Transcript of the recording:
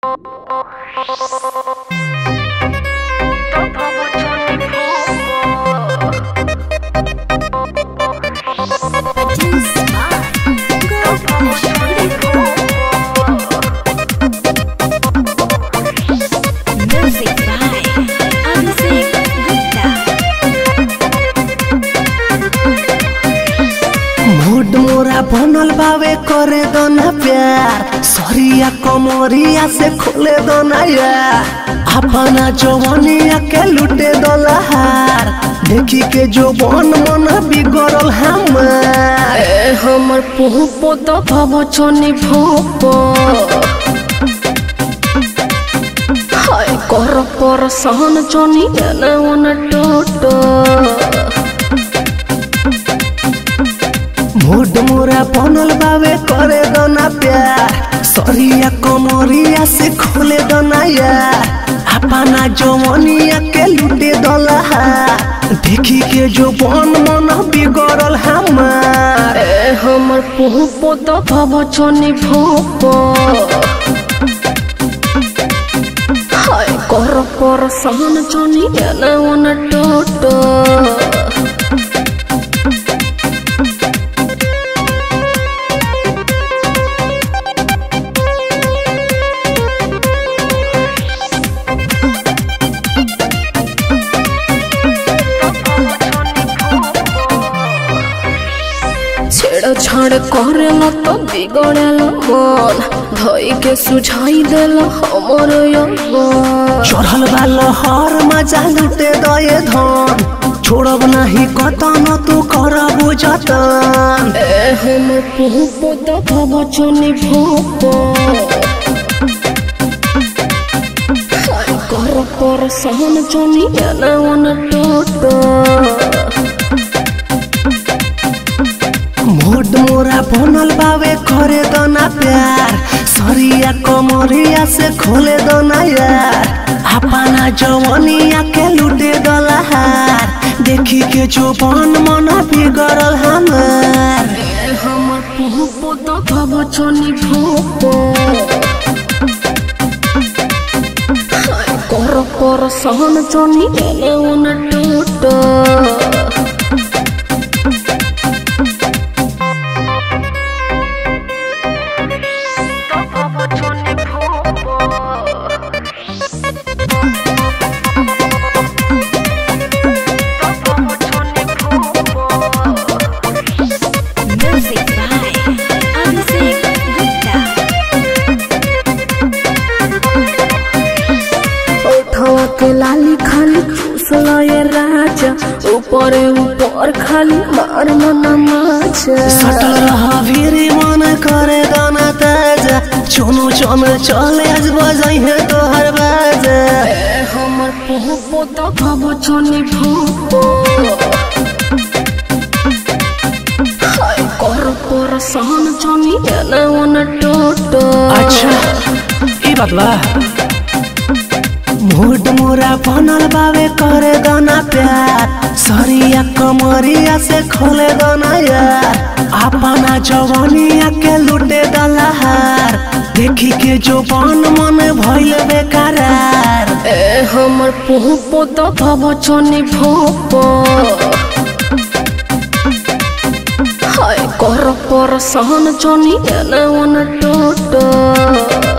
Music by Abhishek Gupta. Mood मोरा बनल बावे करे दो ना प्यार सरिया कमरिया से खोले दो ना यार अपना जवानिया के लुटे दो लहार देखी के जो बन मन बिगड़ल हमार এ আমার পুপত ভাবছনি ভূপ হায় কর পর সহন চনি এনে ওনে টোট मूड मोरा बनल बावे करे दो ना प्यार सरिया कमरिया से खोले दो ना यार अपना जवानिया के लुटे दो लहार देखी के जो बन मन बिगड़ल हमार এ আমার পুপত ভাবছনি ভূপ হায় কর পর সহন চনি এনে ওনে টোট ছেড় ছাড় করেল তো বিগড়েল মন ধইকে সুঝাই দেল हमर यौवन चढ़ल बा लहर मजा लुटे दये धन छोड़ब नहीं कतन तू करब जतन এ हमर পুপত ভাবছনি ভূপ কর পর সহন চনি এনে ওনে টোট मूड मोरा बनल बावे करे दना प्यार सरिया कमरिया से खोले दना यार अपना जवनिया के लुटे दलहार देखी के जो बन मन बिगड़ल हमार আমার পুপত ভাবছনি ভূপ কর পর সহন চনি এনে ওনে টোট Music by Abhishek Gupta. ओठवा के लाली खाली चूसल ये राजा ऊपर ऊपर खाली मार मन माचा सटल रहा भिरी मन करे दाना ताजा चुनु चुन चले आज बजाई है तोहर बाजा ए हमर पुपो तो भव छनी भूपो हाय कर पर सहन छनी एने ओने टोटो अच्छा ई बात बा मूड मोरा बनल बावे करे दाना प्यार सरिया कमरिया से खोले दाना यार अपना जवानिया के लुटे दलहार देखी के जो बन मन भइल बेकरार ए हमर पुपो तो भव छनी भूपो हाय कर पर सहन छनी एने ओने टोटो